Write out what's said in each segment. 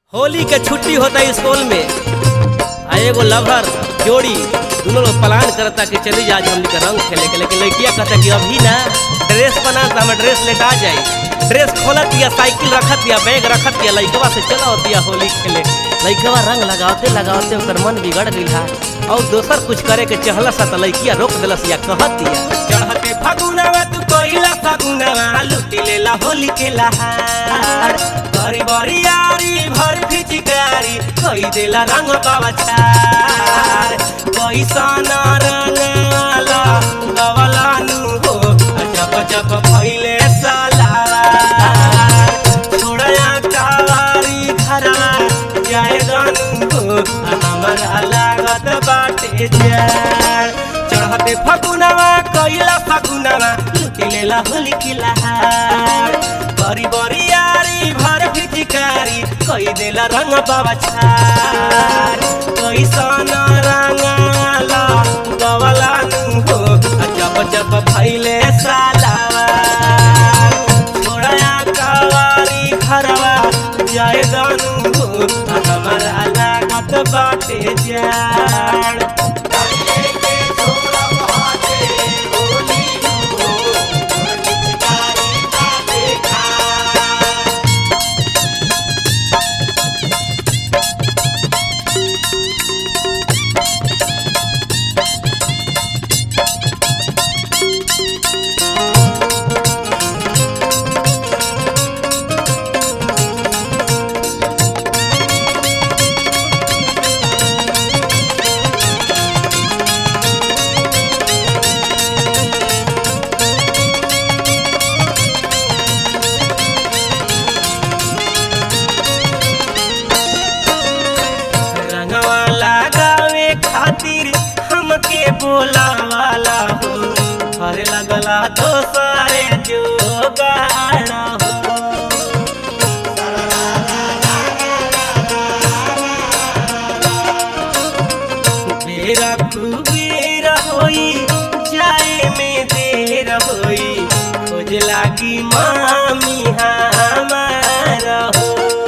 होली के छुट्टी होता है स्कूल में आ एगो लवर जोड़ी दोनों लोग प्लान करता कि चली जा आज हमनी के रंग खेले के लेकिन लड़किया कहता कि अभी ना ड्रेस बना तो हमें ड्रेस लेटा जाई ड्रेस खोलत या साइकिल रखत या बैग रखत या लड़कवा से चला होती होली खेले लड़कवा रंग लगावते लगावते ओकर मन बिगड़ गई है और दोसर कुछ करे के चहला सा तो लड़किया रोक दिलस या कहत या चढ़ते फगुनवा तू कोइला फगुनवा लुटी लेला होली के लहार बड़ी बड़ी यारी भर फिचकारी कोई देला रंग बाबा छार कैसन रंगाला गवला नु हो जप जप भइले सलार छोड़या कावारी घरा जाए गनु हो हमरा लागत बाटे जाड़ चढ़ते फगुनवा कैला फगुनवा लुटी लेला होली की लहार बड़ी बड़ी यारी भर फिचकारी कोई देला रंग बाबा छार कैसन रंगाला गवला नु हो जब जब भइले सालावार छोड़या कवारी घरवा जाए गनु हो हमरा लागत बाटे जाड़ रंगवा लगावे खातिर हमके बोलावाला हो हरे लगला तो सारे जो गाना हो बेरा कुबेरा होई जाए में देर होई खोज लागी मामी हमारा हो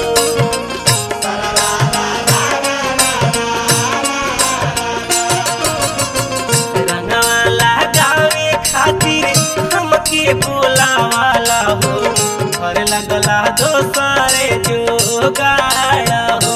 रंगवा लगावे खातिर हमके बोलावाला हो घर लगला दोसरे जो गाया हो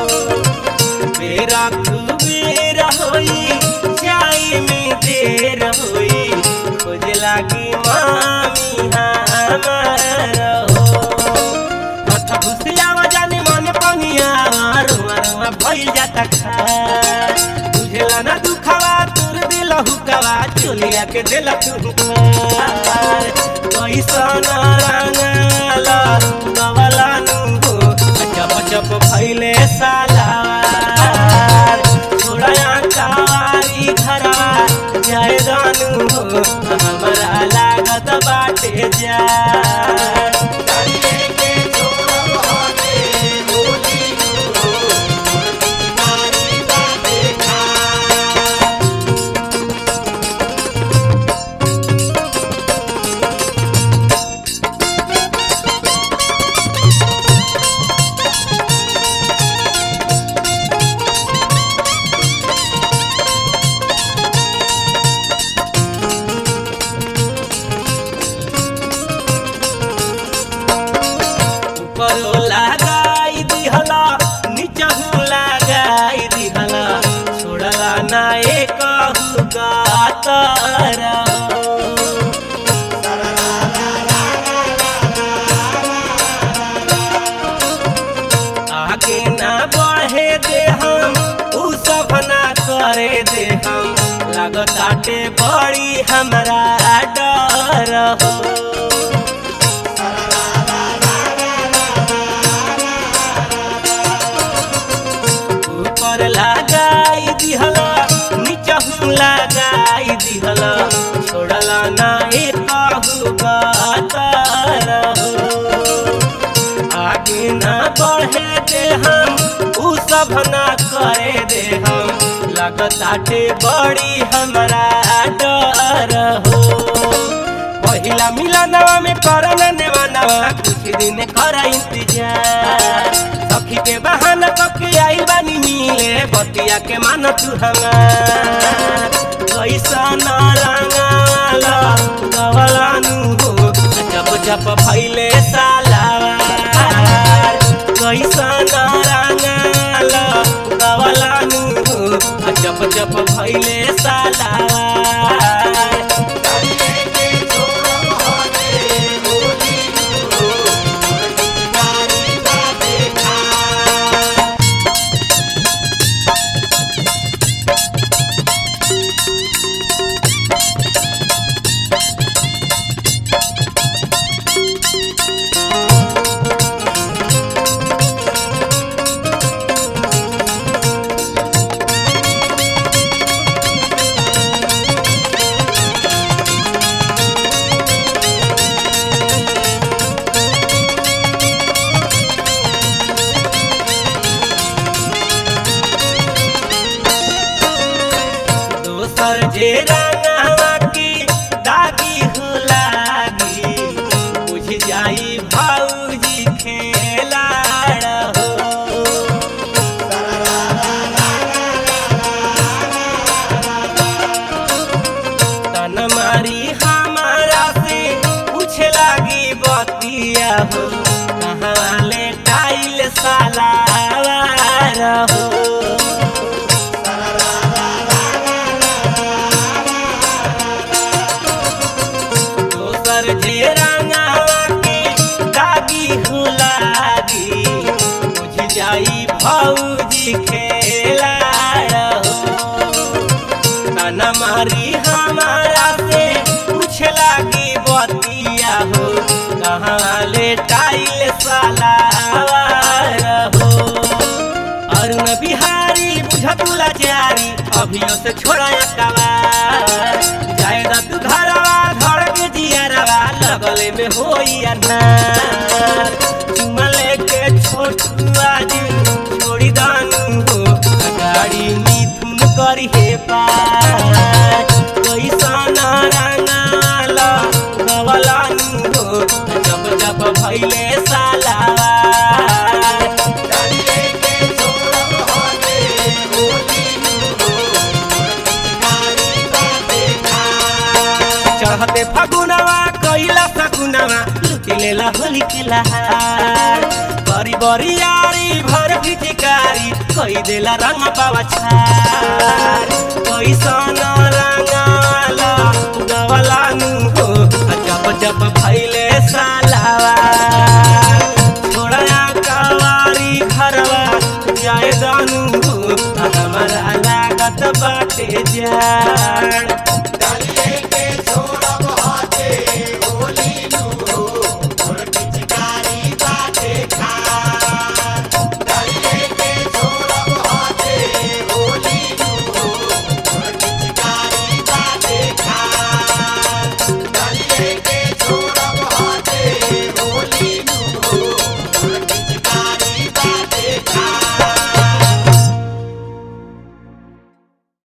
बेरा कुबेरा होई जाई में देर होई खोज लागी मामी हमारा हो मथा घुसियावा जाने मन पंगिया रुआ रुआ भइल जाता खा बुझेला ना दुखवा तुर दिल हुकवा चोलिया के दिल तू कैसन रंगाला गवला नु हो चप चप भइले सालार छोड़या कारी घरा जाए रानू हो हमरा लागत बाटे जा ऊपरो लगाई दिहला नीचहु लगाई दिहला छोड़ला ना एक गातर आगे ना बढ़े दे हम उ सब ना करे दे हम लागताटे बड़ी हमरा डर हो ऊपर लगाई दिहला नीचहु लगाई दिहला छोड़ला ना एकहु गातर आगे ना बढ़े दे हम उ सब ना करे दे हम लगताटे बड़ी हमरा डर हो पहिला मिलनवा में करन नेवा नवा कुछ दिन कर इंतजार सखी के बा बतिया के मान तू हमार कैसा न रंगाला गवलानु हो जप जप भैले सालावार कैसा न रंगाला गवलानु हो जप जप भैले सालावार दोसर जे रंगवा की दागी हो लागी बुझ जाई भौजी खेला हो तन मारी हमारा से पूछ लागी बतिया हो कहाँ ले टाइल साला हो दोसर जे रंगावा के दागी हो लागी बुझ जाई भौजी खेला हो ताना मारी हमारा से पूछ लागी बतिया हो कहाँ ले टाइल साला हो अरुण बिहारी बुझतुला जारी अभियो से छोड़ा कवार जायदा तू घरवा धड़ के जियरवा लगले में होई अनार चुमा लेके छोटुआ जी छोड़ी दानु हो गाड़ी मिथुन करी हे पार कैसा ना रंगाला गवलानु हो जब जब भैले सालावार चढ़ते फगुनवा कैला सगुनवा लुटी लेला होली के लहार बरी बरी यारी भर भिटिकारी कई देला रंग पावा छार कैसन रंगाला गवलानु हो जप जप भैले सालावा छोड़ा कवारी घरवा जाए दानु हो हमारा लागत बाटे जाड़